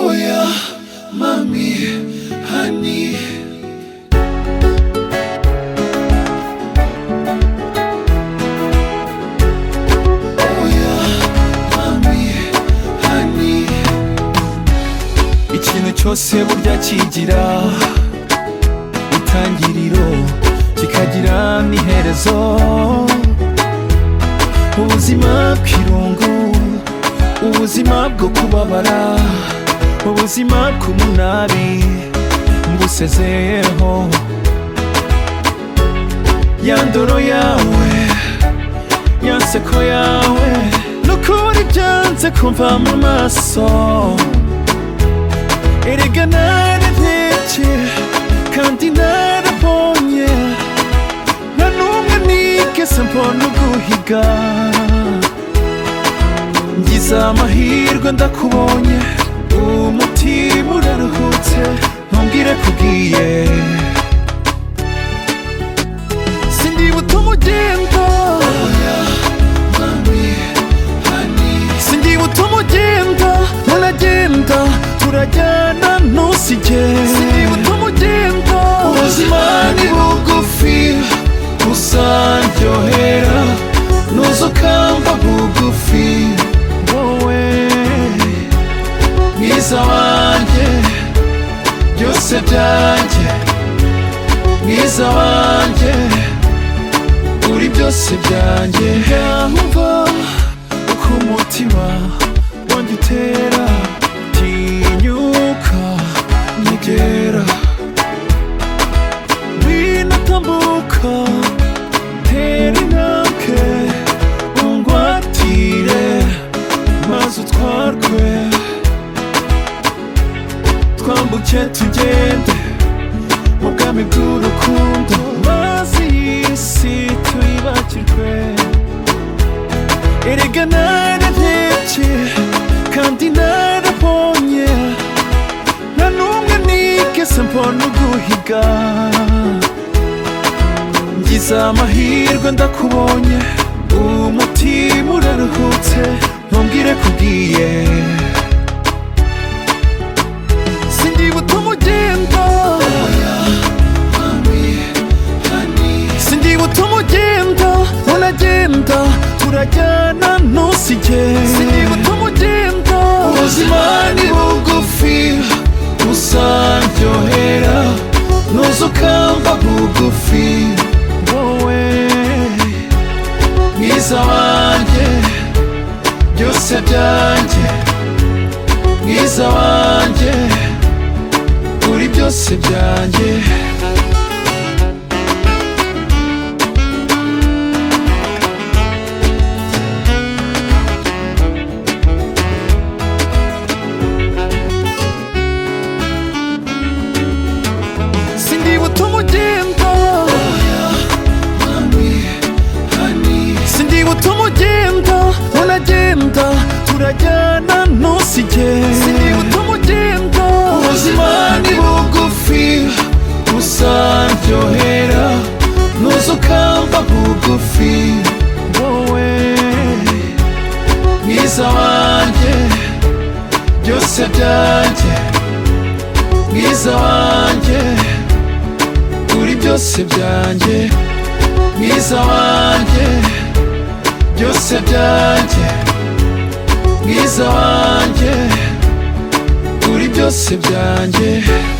Oya, mami, honey. Oya, mami, honey. Ikintu cyose burya kigira itangiriro kikagira n'iherezo ubuzima bw'irungu ubuzima bwo kubabara ubuzima bw'umunabi ngusezeyeho ya ndoro yawe ya nseko yawe n'ukuri byanze kumva mu maso erega nararebye kandi narabonye nta n'umwe nigeze mbona uguhiga ngize amahirwe ndakubonye umutima uraruhutse ntubwire kugiye sindibuta umugendo sindibuta umugendo naragenda turajyana ntusige sindibuta umugendo ubuzima ni bugufi gusa ndyohera nuzukamba bugufi wowe mwiza wanjye byose byanjye mwiza wanjye uri byose byanjye yumva uko umutima wanjye utera tinyuka nyegera winatambuka tera intambwe ungwatire maze utwarwe twambuke tugende mu bwami bw'urukundo mazi y'isi tuyibagirwe erega nararebye kandi narabonye nta n'umwe nigeze mbona uguhiga ngize amahirwe ndakubonye umutima uraruhutse ntumbwire kugiye sindibuta umugendo sindibuta umugendo uragenda turajyana ntusige sindibuta umugendo ubuzima ni bugufi gusa ndyohera nuza ukamba bugufi wowe mwiza wanjye byose byanjye mwiza wanjye uri byose byanjye sindibuta umugendo sindibuta umugendo uragenda turajyana ntusige sindibuta umugendo ubuzima ni bugufi gusa ndyohera nuza ukamba bugufi wowe mwiza wanjye byose byanjye mwiza wanjye uri byose byanjye mwiza wanjye byose byanjye mwiza wanjye uri byose byanjye